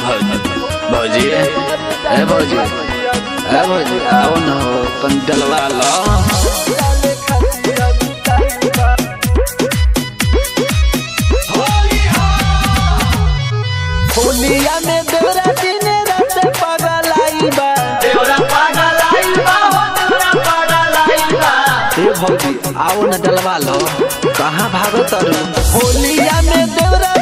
भौजी भौजी ए भौजी ए भौजी आओ न हो तन डलवा लो होलिया में देवरा दिन रात पागल आई बा ए भौजी आओ न डलवा लो कहाँ भागो तारू होलिया में देवरा